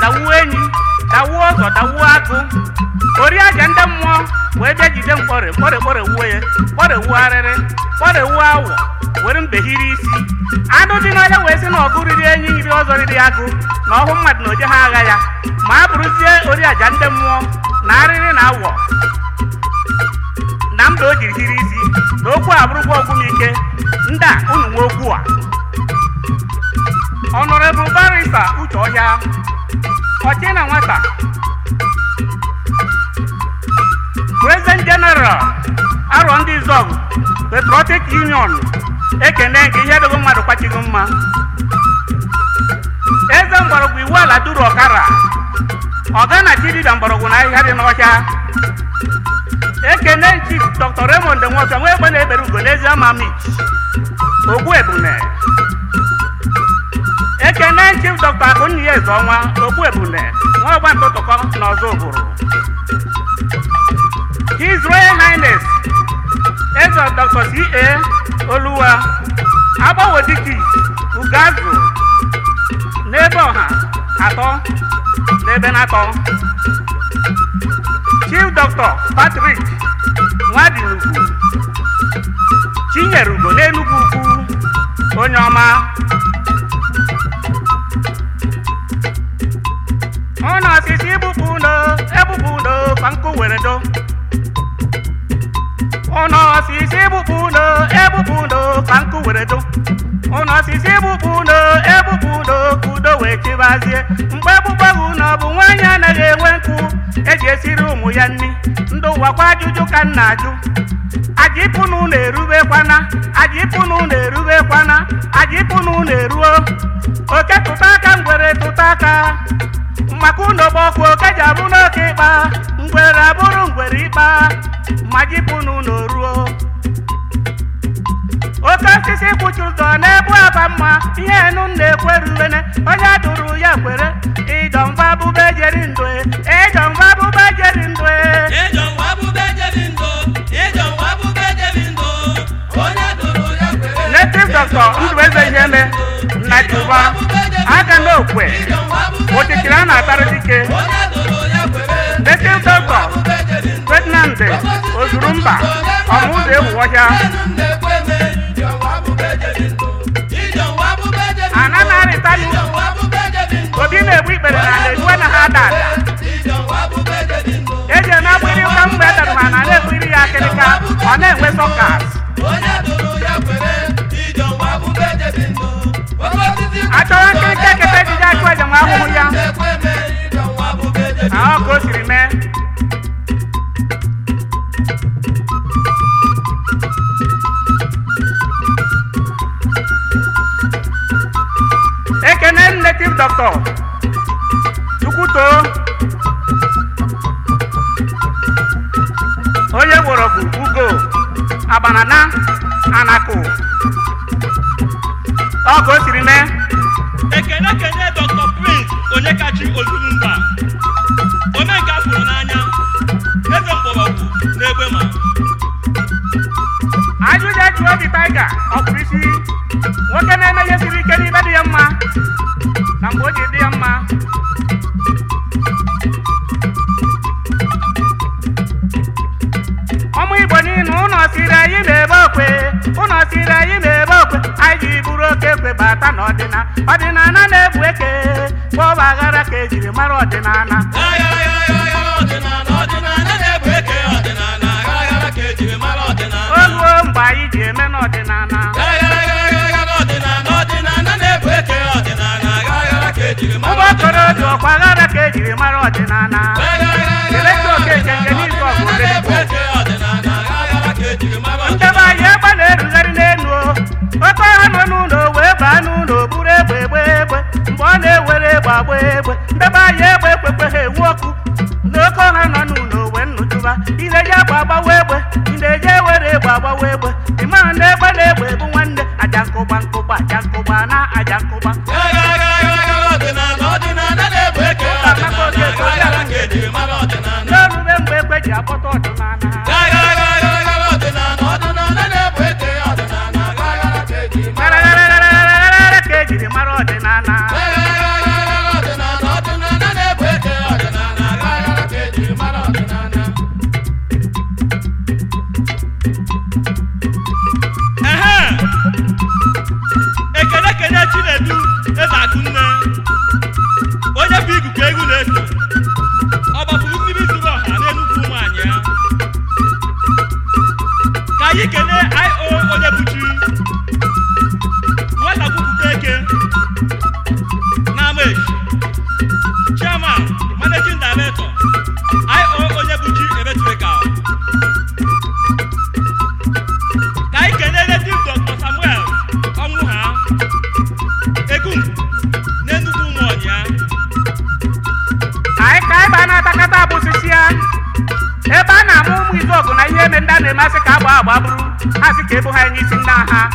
dawuo enyi dawuo ọzọ dawuo agụ ori aja ndị mmụọ wee bịa jide mkpọrị mkpọrị kpọrewuo ya kpọrewuo arịrị kpọrewuo awọ were mbehiri isi anụ dị n'ọhịa wee sị na ọgụ riri enyi riri ọzọ riri agụ na ọhụ mmadụ na oje ha agha ya ma a bụrụzie ori aja ndị mmụọ na arịrị na awọ na mba o jiri hiri isi na okwu a bụrụkwa ọgwụmike ndị a unu nwe okwu a Honorable Barrister Uche Ọhịa ọchị na nwata President General arọ ndị zọg Patriotic Union ekene nke ihe dogo mmadụ kwachighị mma eze mgbọrọgwụ iwu ala duru ọkara ọga na chidida mgbọrọgwụ na ahịhịa dị n'ọhịa ekene chief Dr. Raymond Nwoke nwa egbe na-ebere ugo n'ezi ama mich ogbu ebune ekene chief dr akụnyi eze ọnwa ogbu ebune nwa ọgba ntụtụkọ na ọzọ ụbụrụ his royal highness eze dr ca oluwa agbawodiki ugazụ n'ebe ọha atọ n'ebe na-atọ chief dr patrick nwadinugwu chinyere ugo n'enugwu ukwu onye ọma ụnọ osisi egbupụ uno egbupụ uno ka nkụ were do ụnọ osisi egbupụ uno egbupụ uno ka nkụ were do ụnọ osisi egbupụ uno egbupụ uno ka udo wee chịbazie mgbe egbugbe gị ụnọ bụ nwaanyị anaghị enwe nkụ eji esiri ụmụ ya nri ndị ụwa kwa ajụjụ ka m na-ajụ aja ịpụ na ụlọ erubekwana aja ịpụ na ụlọ erubekwana aja ịpụ na ụlọ eruo oke tụta aka ngwere tụta aka maka ụlọ gba ọkụ oke ji abụ n'oke ịkpa ngwere abụrụ ngwere ịkpa ma jipụ n'ụlọ ruo oke osisi kwụchi ụzọ na-ebu aba mma ihe enu na-ekwerulene onye dụrụ ya kwere ịdọmba bụbe jeri ndụ ịdọmba bụbe jeri ndụ Ịjọ nwa bube jebi ndụ, ịjọ nwa bube jebi ndụ, onye dụrụ ya kwere. native doctor ndụeze iheme na juba aka n'okwe Ịjọ nwa bube okirikiri a na-atara dike onye dụrụ ya kwere. native doctor Bube jebi ndụ, ferdinand ozurumba ọmụzọ ewu ọhịa enu na-ekwe eme. Ịjọ nwa bube jebi ndụ, ịjọ nwa bube jebi ndụ, ana na-arịtanụ ịjọ nwa bube jebi ndụ. obi na-egbu ikpere na na-eduwe na ha ada ada Ịjọ nwa bube jebi ndụ, eji eme agbịrị ụka mgbe edara ha na na-egbiri ya akịrịka ọ na-enwe sọkas onye dụrụ ya kwere. Ịjọ nwa bube jebi ndụ, oke osisi achọrọ nkịrịka ekete ejije achụ ejem ahụhụ ya na-ekwe eme. Ịjọ nwa bube jebi na ọ ka o siri mee ekene native doctor chukwuto onye gbọrọgwụ ugo agbanana anakụ ọ ka o siri mee ekene kene dr prince onyekachi ozurumba omenka fụrụ n'anya eze mgbọrọgwụ n'egbe ma ajụjụ jụọ obi taiga ọkpụrụ isi nwoke na-eme ihe siri ike n'ibe dị ya mma na mgbe o ji dị ya mma ụmụ igbo niile ụnọ siri anyị na-ebe okwe ụnọ siri anyị na-ebe okwe anyị ji buru oke ekwe bata n'ọdịna ọdịnala na-ebu eke kpọba aghara ka ejiri mara ọdịnala oluo mgbe anyị ji eme n'ọdịnala ụgbọ okoro dị ọkwa aghara ka ejiri mara ọdịnala keleta okeke nke n'izu ọgụ odenigbo ndebe anyị egbe na-erugharị n'elu o. oke ọha nọ n'ụlọ wee baa n'ụlọ buru egbe egbe egbe mgbe ọ na-ewere egbe agba egbe ndebe anyị egbe ekwekwe ha ewu ọkụ na oke ọha nọ n'ụlọ wee nnụtụba ị na-eji agba agbawa egbe ị na-eji ewere egbe agbawa egbe ị mara na egbe na egbe bụ nwanne aja nkụgba nkụgba aja nkụgba na aja nkụgba n'olube mgbe egbe ji akpọta ọdịnala garagaragaragara ka ejiri mara ọdịnala ka egwu na-eso ọ gbapụrụ mmiri zuru ọha n'enugwu ụmụanyị ya ka anyị kelee io onye buchi nwata kwupụta eke n'ama echi chairman managing director io onye buchi electrical ka anyị kelee native dr samuel ọnwụ ha egum n'enugwu ụmụọnya anyị ka anyị baa na-atakata abụsisi ya ebe a na-amụ ụmụ izu ọgụ na ihe eme ndị a na-emasị ka agba agba bụrụ ha sị ka ebu ha nye isi nna ha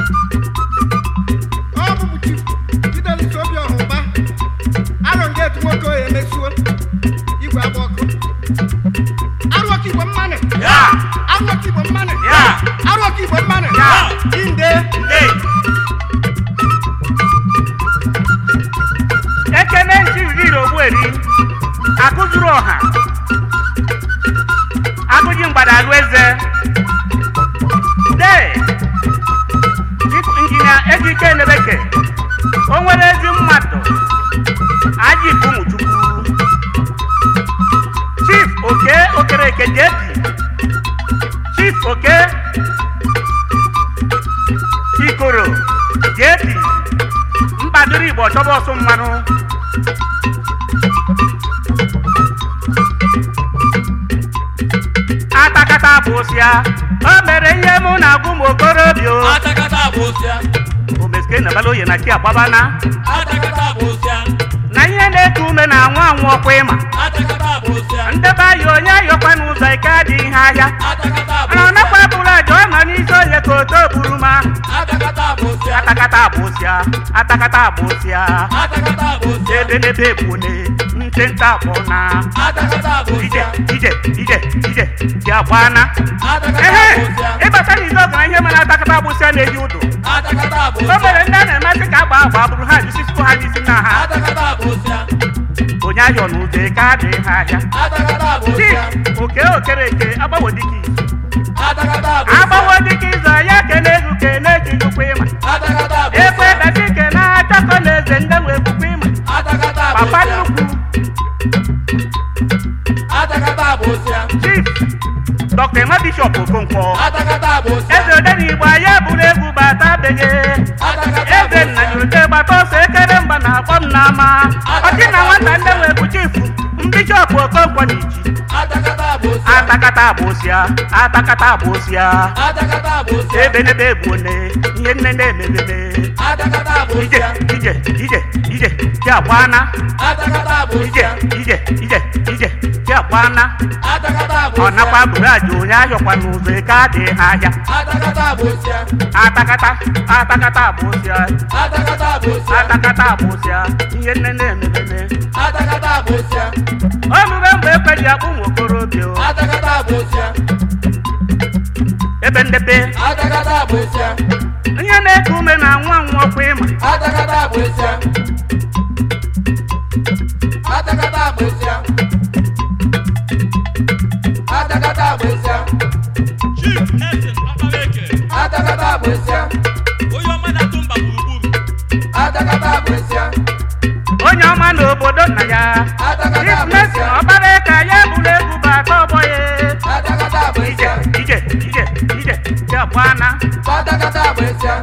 ọ bụbụ chi Fidelis Obiọha Ụba arọ nga etu nwoke oyi emesuo igwe agba ọkụ arụọka igbo mmanụ Ya! arụọka igbo mmanụ Ya! arụọka igbo mmanụ Ya! inde Nde! ekene nchiriri ogbueri akụzuru ọha agụji mgbada alụ eze de Chief injinia ejike enebeke o nwere ezi mmadụ aji ụmụchukwu chief oke okereke jepi chief oke ikoro jepi mkpadoro igbo chọba ọsụ mmanụ atakata bụ osịa o mere ihe mụ na-agwụ m okorobịa o. atakata bụ osịa omeske na bala oye na chi agbabana atakata bụ osịa na ihe na-eku ume na anwụ anwụ ọkwa ịma atakata bụ osịa ndebe ahịa onye ayọkwa n'ụzọ ike adịghị ihe ahịa atakata bụ mana ọ osịa nakwa bụrụ aja ọ nọ n'isi oye ka oto buru ma atakata bụ osịa atakata bụ osịa atakata bụ osịa atakata bụ osịa ebe n'ebe egbune nte nta akpọ na atakata bụ ije osịa ije ije ije ji agbana atakata ehe bụ osịa ịbata n'izu ọgụ na ihe mere atakata agbụsịa na-eji ụdụ atakata bụ o mere osịa ndị a na-emasị ka agba agba bụrụ ha jisisikwu ha n'isi na ha atakata bụ osịa onye ahịa n'ụzọ eke adịghị ha ahịa atakata bụ Chief osịa oke okereke agbawo dịka izu atakata bụ agbawo dịka izu ya kene egu kene ejijikwa ịma atakata bụ ekwe besi kene achọkọ na eze ndị nwe egbukwa ịma atakata bụ papa osịa nnukwu atakata bụ osịa chief dr emma bishop okonkwo atakata bụ osịa eze odenigbo anyị eburu egwu bata beghe atakata bụ eze nna nyorote gbata ọsọ ekere mba na akpọ m n'ama ọchị na nwata ndị nwe bụ chifu mbishọp okonkwo na iji atakata bụ osịa atakata abụsịa atakata abụsịa atakata bụ osịa ebe n'ebe egbune ihe nne na-emebebe atakata bụ ije osịa ije ije ije ji agbana atakata bụ ije osịa ije ije ije ji agbana atakata bụ ọ osịa nakwa buru aja onye ahịọkwa n'ụzọ eke adịghị ha ahịa atakata bụ osịa atakata atakata abụsịa atakata bụ osịa atakata abụsịa ihe nne na-emebebe atakata bụ osịa omume mgbe ekwe ji akpụ ụmụ okorobịa o. atakata bụ osịa ebe ndepe atakata bụ osịa ihe na-eku ume na nwa nwa ọkwa ịma atakata bụ osịa atakata bụ osịa atakata bụ osịa chief nelson ọkparaeke atakata bụ osịa onye ọma na-atụ mba gburugburu atakata bụ osịa onye ọma n'obodo nna ya atakata bụ ifnesi osịa ọkpara ka ya bụrụ egwu bụ aka ọgbọ ya atakata bụ ije osịa ije ije ije ji agbana atakata bụ osịa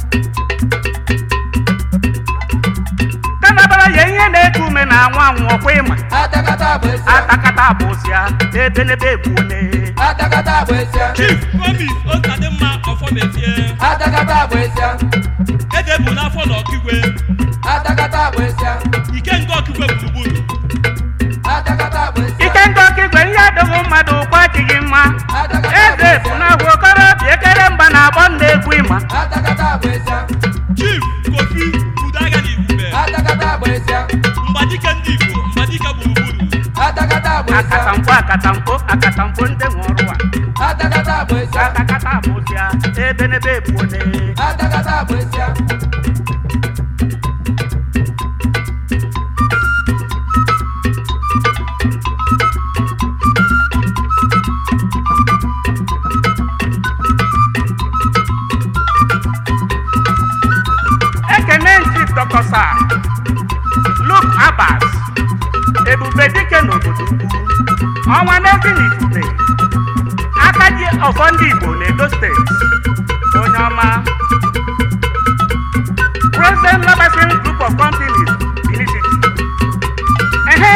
kanabara ya ihe na-eku ume na anwụ anwụ ọkwa ịma atakata bụ osịa atakata abụsịa ebe n'ebe egbune atakata bụ osịa chief promis osadimma ọfọmefie atakata bụ osịa ede bụ n'afọ na ọkigwe atakata bụ osịa ike nga ọkigwe gburugburu atakata bụ osịa ike ndị ọka igwe ihe adịghị mmadụ ụkwa adịghị mma atakata bụ eze bụ na agwa okorobịa ekere mba na agbọ na-egwu ịma atakata bụ osịa chief kofi udoagha na igwube atakata bụ osịa mgbadike ndị igbo mgbadike gburugburu atakata bụ osịa akatamkpo akatamkpo akatamkpo ndị nwe ọrụ a atakata bụ osịa atakata abụsịa ebe n'ebe egbune atakata bụ osịa ekene nchi dọkọsa luk abas ọnwa n'ezi n'ifute aka ji ọfọ ndị igbo n'edo steeti onye ọma president labasin group of companies unicity ehe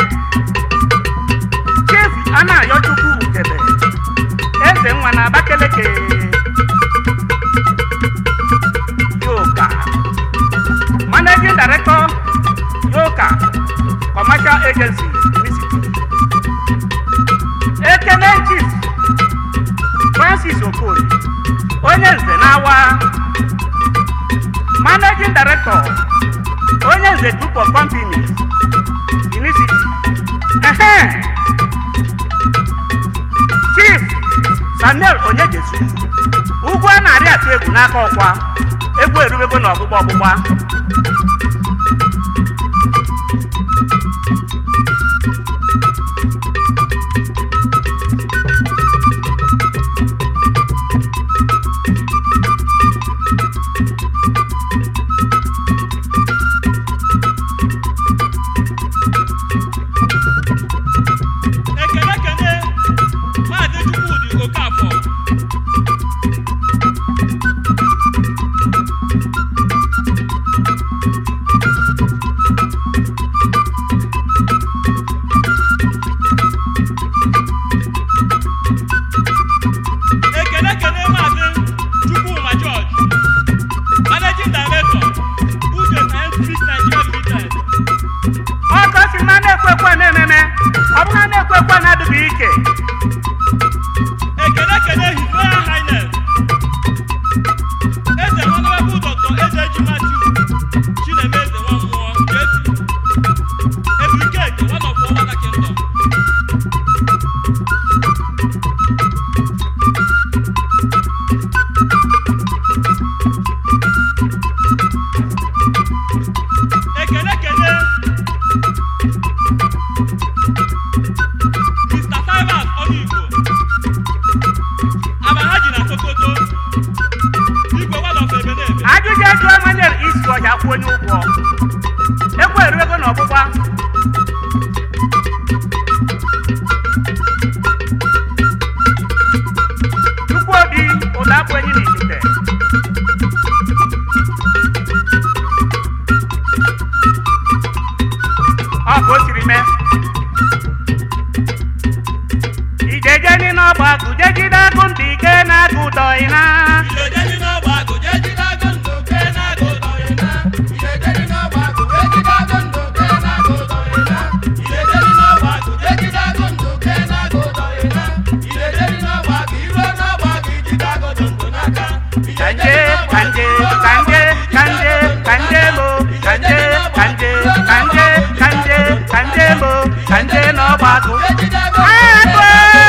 chief anayochukwu ugebe eze nwa na abakeleke yoka managing director yoka commercial agency unicity ekene chief francis okoye onye nze na-awa managing director onye nze group of companies unicity ehe chief samuel onyejesu ugwu a na-arị atụ egwu n'aka ọkwa egwu erubego na ọgbụgba ọgbụgba ekele kene maazị chukwudi okafọ ekele kene maazị chukwuma george managing director uche and street nigeria limited ọkọ si na na-ekwekwe na-ememe ọ bụrụ na na-ekwekwe na-adịghị ike ekele kele his royal highness eze honorable dr ezejimatiu chinemeze nwammụọ jesi ebrigade one of owada kingdom ekele kele mr cyrus ọnụigbo Abahaji na Sokoto igwe one of Ebenebe ajụjụ ejụọ manyere isi ọhịa kwụ onye ụgwọ ekwe eruego na ọgbụgba chukwu obi ụda akpụ enyi n'itite ọ ka o siri mee ijejeni n'ọgba gụjegide agụ ndị ike na-agụ ụdọ ịna Ijejeni n'ọgba agụ jee jide agụ ndụ kee na-agụ ụdọ ịna. Ijejeni n'ọgba agụ jee jide agụ ndụ kee na-agụ ụdọ ịna. Ijejeni n'ọgba agụ jee jide agụ ndụ kee na-agụ ụdọ ịna. Ijejeni n'ọgba agụ iruo n'ọgba agụ ijide agụ ndụ ndụ n'aka. kanje kanje kanje kanje kanje mo kanje kanje kanje kanje kanje mo kanje n'ọgbakọ Jee jide agụ ndụ agụ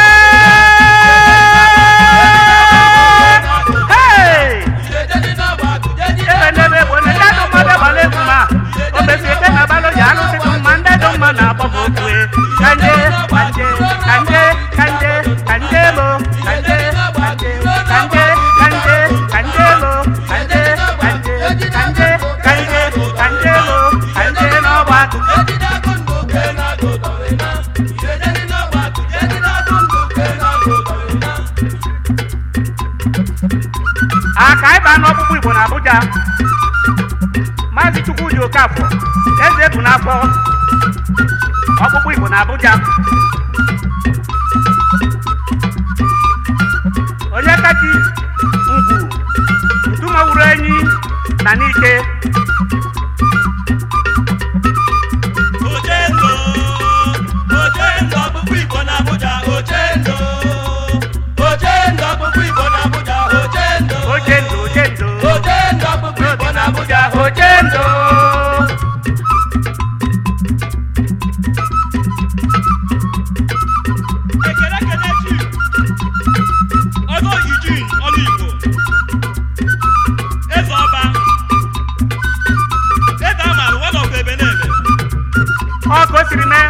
hey Ijejeni n'ọgba agụ jee jide ebe n'ebe bụ na ndị adụ mmadụ gbara egwu ma o mesi eke na abalị ji alụsịtụ mma ndị dụ mma na-akpọ m okwu kanje kanje kanje kanje kanje mo kanje kanje kanje kanje kanje mo kanje kanje kanje kanje kanje mo kanje n'ọgbakọ Ejide agụ ndụ kee na-agụ ụdọ ịna. Ijejeni n'ọgba agụ jee jide agụ ndụ kee na-agụ ụdọ ịna. aka ịba n'ọkpụkpụ igbo na abuja maazị chukwudi okafọ eze bụ n'afọ ọkpụkpụ igbo na abuja onye kachi ngwu ntumawuru enyi na n'ike Ochendo, Ochendo, ọkpụkpụ Igbo na Abuja, Ochendo. Ochendo, ọkpụkpụ Igbo na Abuja, Ochendo. ochendo ochendo Ochendo, ọkpụkpụ Igbo na Abuja, ochendo ekele kele chi ọzọ Eugene Ọnụigbo eze ọba eze amarụ one of Ebenebe ọ ka o siri mee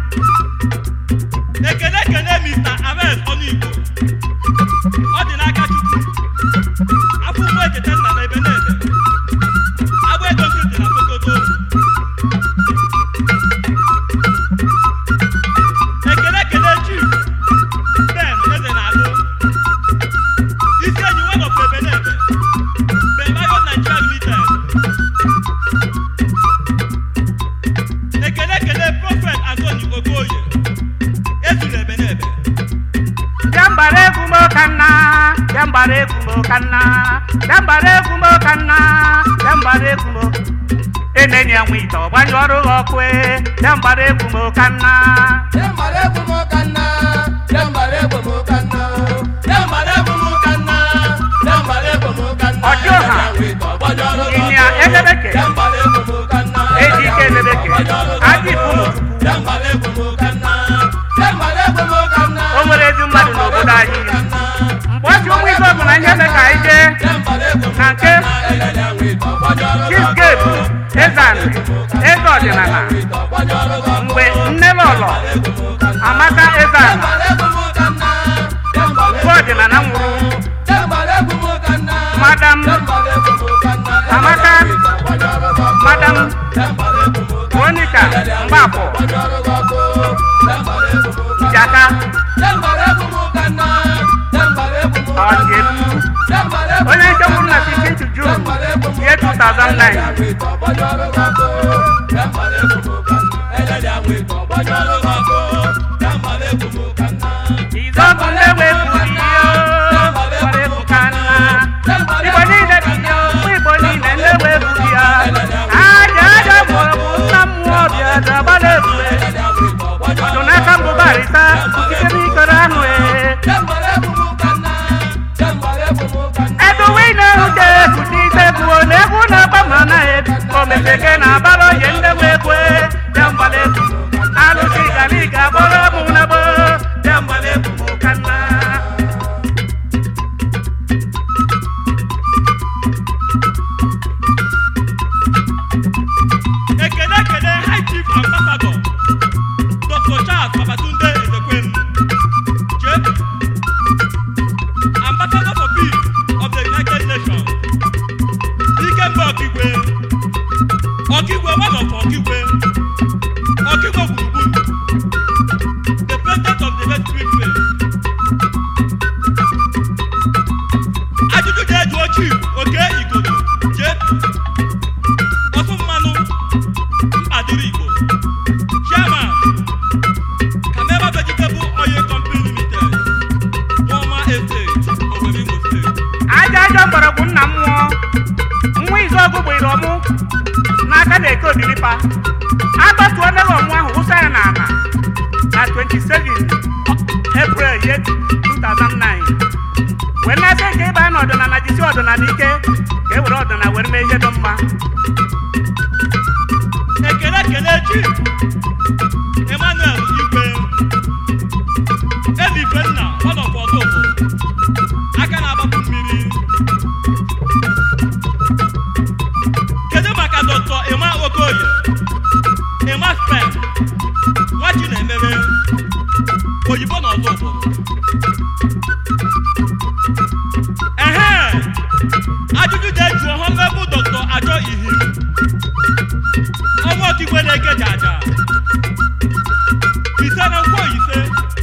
ekele kele Mr. Ames Ọnụigbo ọ dị n'aka Chukwu afọ ụmụ echeta nna na Ebenebe agba ego nkịtị na Sokoto ekele kele chi kanna dembara egwu m kanna dembara egwu m kanna dembara egwu m enenyi enwe ite ọgbanye ọrụ ha ọkụ e dembara egwu m kanna Dembara egwu m kanna, dembara egwu m kanna, dembara egwu m kanna, dembara egwu m kanna. Ọjọ́ ha. Ịnya Edebeke. Dembara egwu m kanna. Ejike Edebeke. Adị Ifumu. Dembara egwu m kanna, dembara egwu m kanna. o nwere ezi mmadụ n'obodo anyị mgbe ọ ji ụmụ ibe bụ na ihe eme ka anyị jee Dembara egwu m na nke kanna, elele enwe ite ọgbọjọrọ gị chief gabe ezani eze ọdịnala mgbe nne lọlọ amaka ezani mgbe ọdịnala nwụrụ madam amaka madam monica mgbapụ jaka ọdịm onye nke nwụrụ na 15 june year 2009 izọbụ nlewe buru ihe gbara egwu ka nna igbo niile bi ya ụmụ igbo niile nlewe buru ya aja aja mụrụ bụ nna mmụọ bịa dabara ebule ọdụ n'aka mbụbarịta ikike n'ikere anụ ee eduwe na-ehute ekute ite gbuo na egwu na-agba ma na omecheke na abara oye ndewe ekwe dembala egwu alụsị gara ịga gbọrọ mụ na gbo dembala egwu mụ ka nna ekele ekele high chief ambassador dr charles babatunde ezekwem jp ambassador for peace of the united nations ikemba ọkigwe ọkigwe one of ọkigwe ọkigwe gburugburu the president of the red street faith ajụjụ ga-ejuo chief oke igodo jp ọtụ mmanụ mkpadịrị igbo chairman camera vegetable oil company limited woma estate owerri imo steeti aja aja mgbọrọgwụ nna mmụọ nwa izu ọgụ gbere ọmụ n'aka na-eke odilipa agbatuo nneghị ọmụ ahụ wụsa ya n'ala na 27 april ye 2009 wee na-asị nke ịba na ọdịnala jisi ọdịnala ike ka e were ọdịnala were mee ihe dị mma ekele ekele chief emmanuel igwe ezi ifenna ọnọfọdụ aka na-agbapụ mmiri kedu maka dr emma okoye emma spen nwachi na-emere oyibo na ọzọ ụbụrụ ehe ajụjụ ga-eju honorable dr ajọ ihim ọnwa ọkigwe na-eke jaja ise na nkwo ise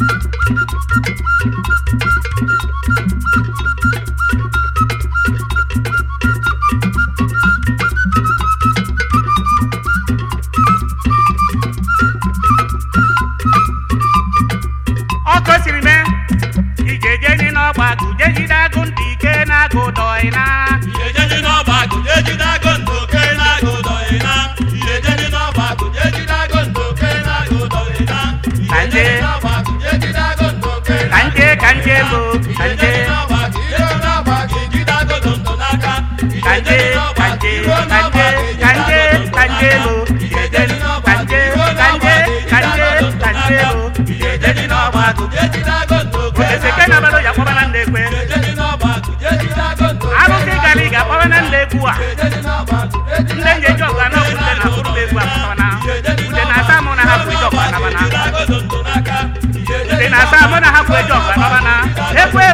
ọkụ siri mee ije jeni n'ọgba guje jide agụ ndị ike na-agụ dọị na Ijejeni n'ọba agụ ejide agụ ndụ oke na-agụ dọghị na. Ijejeni n'ọba agụ ejide agụ ndụ oke na-agụ dọghị na. Ijejeni n'ọba agụ ejide agụ ndụ oke ka nje ka nje lo ka nje Ijejeni n'ọba agụ ijejeni n'ọba agụ ejide agụ ndụ ndụ n'aka. ka nje Ijejeni n'ọba ka agụ nje iruo ka n'ọba nje agụ ka ejide nje agụ ndụ ka nje lo n'aka. Ijejeni n'ọba ka agụ nje iruo ka n'ọba nje agụ ka ejide nje agụ ndụ ka nje lo n'aka. Ijejeni n'ọba agụ ejide agụ ndụ oke oteseke na balo ya kpọba na ndị ekwe Ijejeni n'ọba agụ ejide agụ ndụ oke arụsị gara ị ga-akpọba na ndị egwu a Ijejeni n'ọba agụ ejide ndị nje ji ọgụ anọ ude na akụrụ m egwu akpọba na ude na-asa mụ na hapụ ije ọgụ anaba na ude na-asa mụ na hapụ ije ọgụ anaba na ekwe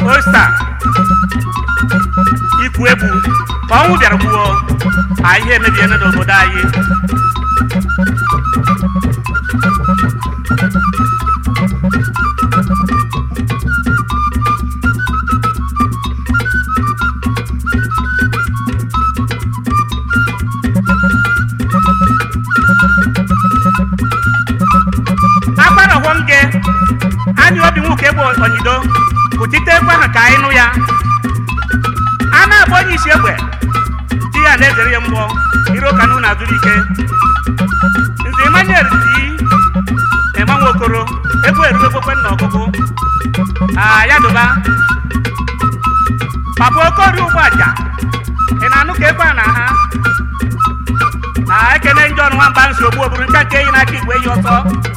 osta ikwu egbu ka ọnwụ bịara gbuo anyị ihe emebiene n'obodo anyị agbara ọghọm gị anyị obi nwoke bụ onyido pụtite ekwe ahụ ka anyị nụ ya a na-agba onye isi egbe di ya na-ezere ya mgbọ iro ka nụ na-azụrụ ike nze emmanuel di ema nwokoro egwu eruo egbekwe nna ọgụgụ a ya dụba papa okori ụgbọ aja ị na-anụ ka ekwe a na ha a ekene njọ ọnụ nwamba nsogbu oburu nke nke eyi n'aka igwe yi ọtọ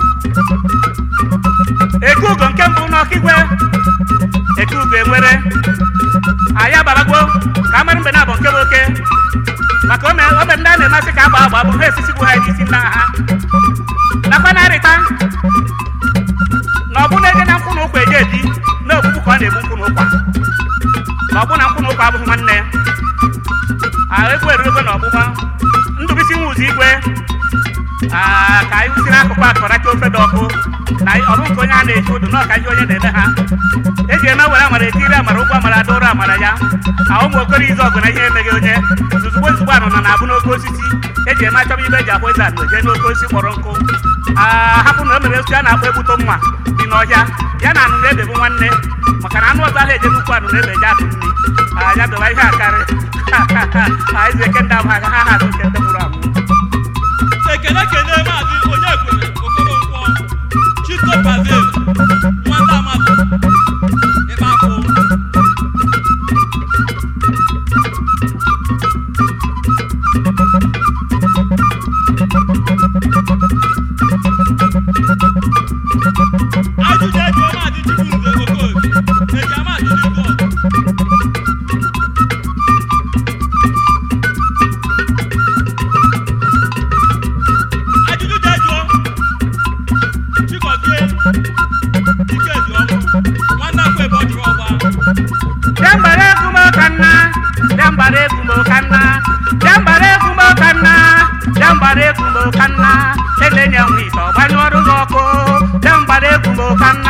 eke ugo nke mbụ n'ọkigwe eke ugo enwere anyị agbarago ka amara mgbe na-abụ nke bụ oke maka ome ome ndị a na-emasị ka agba agba bụrụ ha esisigbu ha n'isi nna ha nakwa na-arịta na ọ bụ na-eje na nkwụ na ụkwa eje ebi na ogbugbu ka ọ na-egbu nkwụ na ụkwa na ọ bụ na nkwụ na ụkwa abụghị nwanne ahụ egwu eruego na ọgbụgba ndụbisi nwa ụzọ igwe aa ka anyị si n'akụkụ akọracha ofe dị ọkụ na ọ bụ nke onye a na-eji ụdụ na ọka ihe onye na-eme ha eji eme were amara etiri amara ụgwọ amara adọrọ amara ya ahụ ụmụ okoro izu ọgụ na ihe emeghị onye ozugbo ozugbo anụ na na-abụ n'oke osisi eji eme achọba ibe eji akwa eze anụ jee n'oke osisi kpọrọ nkụ aa hapụ na o mere osisi a na-akpọ egbuto mma dị n'ọhịa ya na anụ na-ebe bụ nwanne maka na anụ ọzọ ahụ eje n'ukwu anụ na-ebe eje atụ nri aa ya dọba ihe akarị anyị eke ndị abụ ha ha ha nke ndị nwụrụ anwụ ekele kele maazị onye kwere okoronkwo chito brazil nwata amadụ ịkpa akwụ ajụjụ ejụọ maazị chibuze okoye eji amadụ n'igwe ọgụ ajụjụ jejụọ chikozie ikedi ọkụ nwanne akwa ebe ọ jụrụ ọgba Jambare kumo kanna, jambare kumo kanna, jambare kumo kanna, jambare kumo kanna, elenye nwito gbanyụrụ gị ọkụ, jambare kumo kanna.